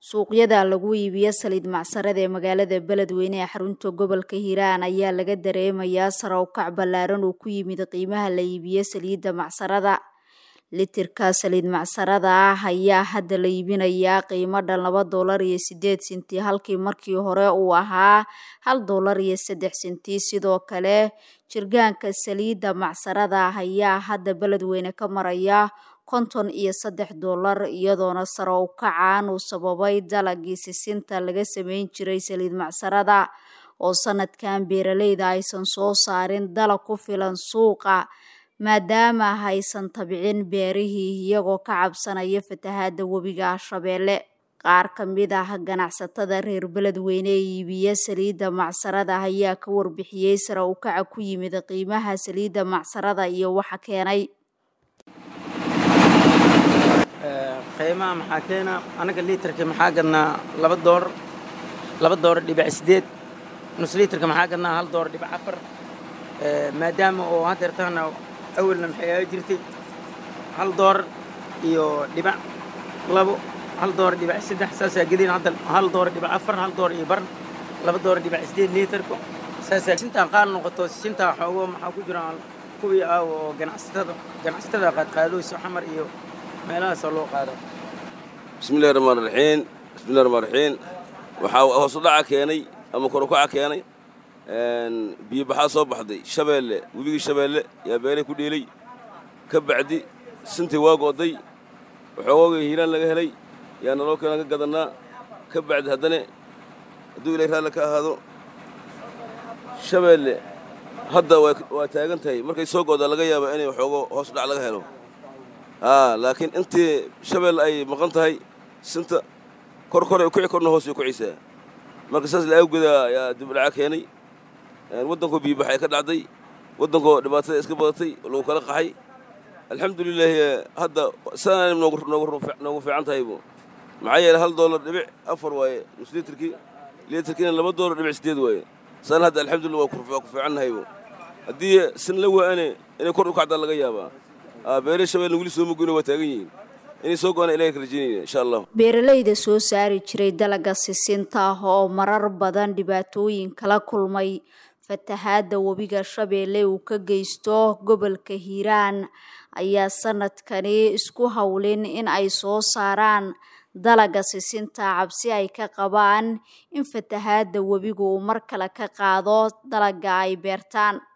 suuqyada lagu iibiyo saliid macsarada ee magaalada beledweyne ee xarunta gobolka hiiraan ayaa laga dareemayaa sare u kac ballaaran oo ku yimid qiimaha la iibiyo saliidda macsarada litirka saliid macsarada ah ayaa hadda la iibinayaa qiimo dhan laba doolar iyo sideed senti halkii markii hore uu ahaa hal doolar iyo saddex senti sidoo kale jirgaanka saliidda macsarada ah ayaa hadda beledweyne ka maraya konton iyo saddex doolar iyadoona sare u kacaan uu sababay dalagii sisinta laga sameyn jiray saliid macsarada oo sanadkan beeraleyda aysan soo saarin dalag ku filan suuqa maadaama haysan tabcin beerihii iyagoo ka cabsanaya fatahaada webiga shabeelle qaar ka mid ah ganacsatada reer beledweyne ee iibiya saliidda macsarada ayaa ka warbixiyey sare u kaca ku yimid qiimaha saliidda macsarada iyo waxa keenay qiimaha maxaa keena anaga liitarka maxaa gadnaa laba door laba doora dhibic sideed nus liitarka maxaa gadnaa hal doora dhibic afar maadaama oo haddeertaana awalna maxay aa jirtay hal door iyo dhibac labo hal door dhibac saddex saasaa gedin hadda hal door dhibac afar hal door iyo bar laba door dhibac sideed liitarka saasaa sintaan qaar noqoto sintaa xoogo maxaa ku jiraan kuwii ah oo ganacsatada ganacsatada qaadqaadooyso xamar iyo meelahaasoo loo qaado bismillahi raxmaan raxiim bismillahi raxmaan raxiim waxaa hoos u dhaca keenay ama kor u kaca keenay biyo baxaa soo baxday shabeelle webigii shabeelle yaa beelay ku dheelay ka bacdi sintii waa go'day waxoogooga hiiraan laga helay yaa naloo keenan ka gadannaa ka bacdi haddana hadduu ilay raalli ka ahaado shabeelle hadda waa taagan tahay markay soo go'daa laga yaaba inay waxoogo hoos u dhac laga helo laakiin intii shabeelle ay maqan tahay sinta kor koray kuci korna hoos ay kucisaa marka saas laawgeeda ayaa dibdhaca keenay waddankoo biyobax ay ka dhacday waddankoo dhibaatada iska badatay lagu kala qaxay alxamdulilaahi hadda saana noogu fiican tahaybu maxaa yeele hal doolar dhibic afar waaye nus liitarkii liitarkiina laba doolar dhibic sideed waaye saana hadda alxamdulillah waa ku fiican nahaybu haddii sin la waa'ane inay kor u kacdaa laga yaabaa beere shabeelle weli soo magoyna waa taagan yihiin inay soo go'aan ilahay ka rajaynayna insha allah beeraleyda soo saari jiray dalaga sisinta ah oo marar badan dhibaatooyin kala kulmay fatahaada webiga shabeelle uu ka geysto gobolka hiiraan ayaa sanadkani isku howlin in ay soo saaraan dalaga sisinta cabsi ay ka qabaan in fatahaada webigu uu mar kale ka qaado dalaga ay beertaan